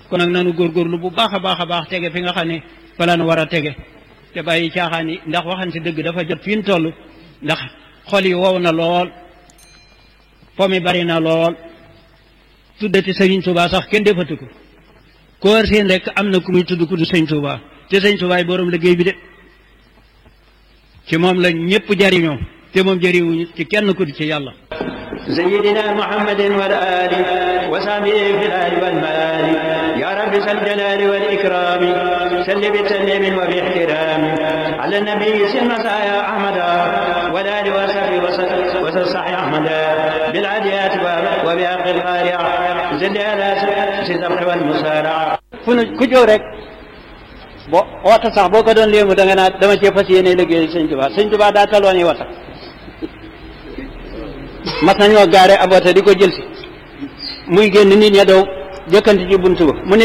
kon nag nanu góorgóorlu bu baax a baax a baax tege fi nga xam ne fa la nu war a tege te bàyyi caaxaan yi ndax waxante dëgg dafa jot fi ñu toll ndax xol yi wow na lool po mi bari na lool tuddati sëriñ Tuubaa sax kenn defatu ko koor seen rek am na ku muy tudd ku du sëñ Tuubaa te sëñ Tuubaa yi borom liggéey bi de ci moom la ñëpp jariñoo te moom jariñuñu ci kenn ku du ci yàlla سيدنا محمد والآل وصحبه في الآل والمآل يا رب ذا الجلال والإكرام سل بتسليم وباحترام على النبي سلم يا أحمد والآل وصحبه وصح أحمد بالعاديات وبحق القارعة زل على سيدنا والمسارع fu nu ku jóg rek bo wata sax boo ko doon léemu da nga naa dama cee fas yéene liggéey sëñ Tuubaa sëñ Tuubaa daa taloon yi wata mas nañoo gaare ab wata di ko jël si muy génn nit ña daw jëkkanti ci buntu ba mu ne